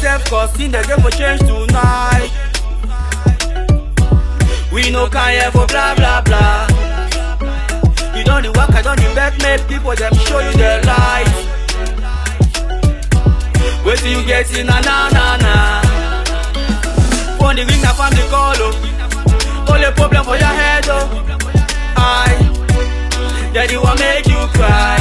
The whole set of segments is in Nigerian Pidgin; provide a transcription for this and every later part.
yourself cause in the game for change tonight. We no care for blah blah blah. You don't the work, I don't the beg, make people them show you the light. Wait till you get in na na na na. Phone the ring, na family call oh. Only problem for your head oh. I, daddy want make you cry.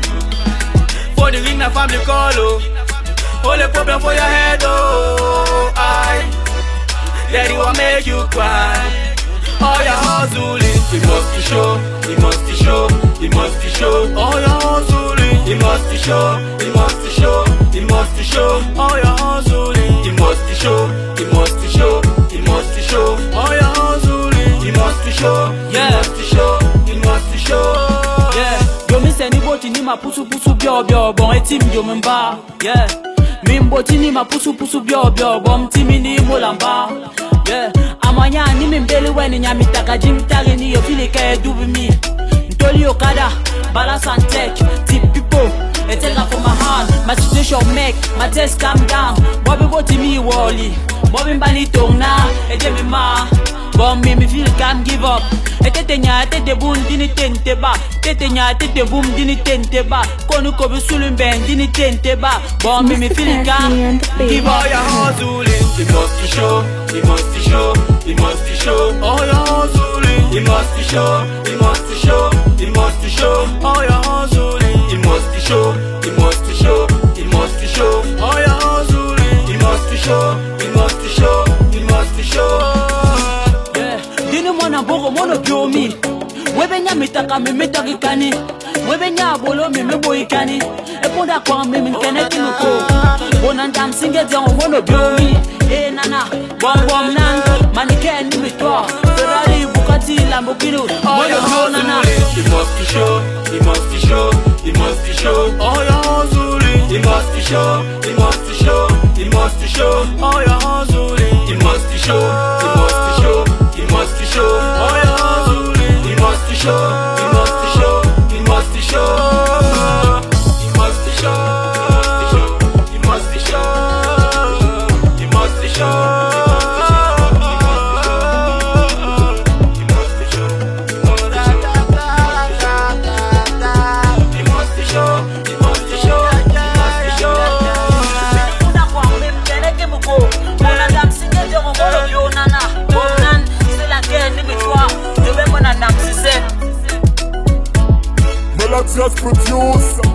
For the ring, na family call oh. Only problem for your head oh. I, daddy want make you cry. All your hustling, it must be show, it must be show, it must be show. All your hustling, it must be show, it must be show, it must be show. All your hustling, it must be show, it must be show, it must be show. All your hustling, it must be show, it must be show, it must be show. Yeah, yomi seni boti ni ma pusu pusu bio bio bon eti mi yomi mba. Yeah, mi mboti ni ma pusu pusu bio bio bon timi ni molamba. Yeah, amanya ni mi mbeli weni nyami taka jim tagi ni yo fili ke dubi mi. Ntoli okada, balance and tech, tip people. They take her from my hand, my situation make my test calm down. Bobby boti mi wally, Bobby mbani tong na, eje mi ma. Bon me me feel can't give up. Etete nya etete boom dini tente ba. Tete nya etete boom dini tente ba. Konu ko bi sulun ben dini tente ba. Bon me me feel can't give All up. your hustling, it must be show, it must be show, it must be show. All your hustling, it must be show, it must be show, it must be show. All your hustling, it must be show, it must be show, it must be show. All your hustling, it must be show, it must be show, it must be show. Yeah, dini mwana bogo mono biomi. Webe nya mitaka me mitaki kani. Webe nya bolo me me boy kani. E ponda kwa me me kene kinu ko. Bona ndam singe dia mono biomi. Eh nana, bom bom nan. Mani ken ni mitwa. Ferrari Bugatti Lamborghini. All Mono your bio nana. hustling, it must be show, it must be show, it must be show. All your hustling, it must be show, it must be show, it must be show. All your hustling, it must be show, it must be show, it must be show. All your hustling, it must be show, it must be show, it must be show. It must be show, it must be show, it must be show. It must be show. It must be show, it must be show, it must be show. Ponda kwa me me kene kinu ko. Bona ndam singe dia mono bio nana. Bonan, c'est la ken ni mitwa. Debe mwana ndam sise. Melodious produce